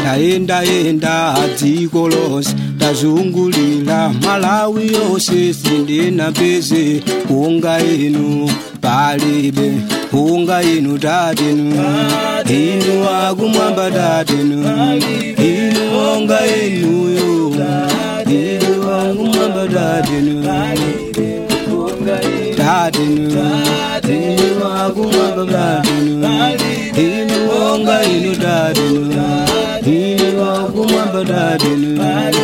ndayendayenda dziko lonse ndazungulira malawi yonse sindinapeze kunga inu palibe kunga inu tatenu inu akumwamba tatenu inu onga inuyo inu akumwamba tatenu tatenu inu akumwamba tatenu inu onga inu tatenu inu akumwamba tatenu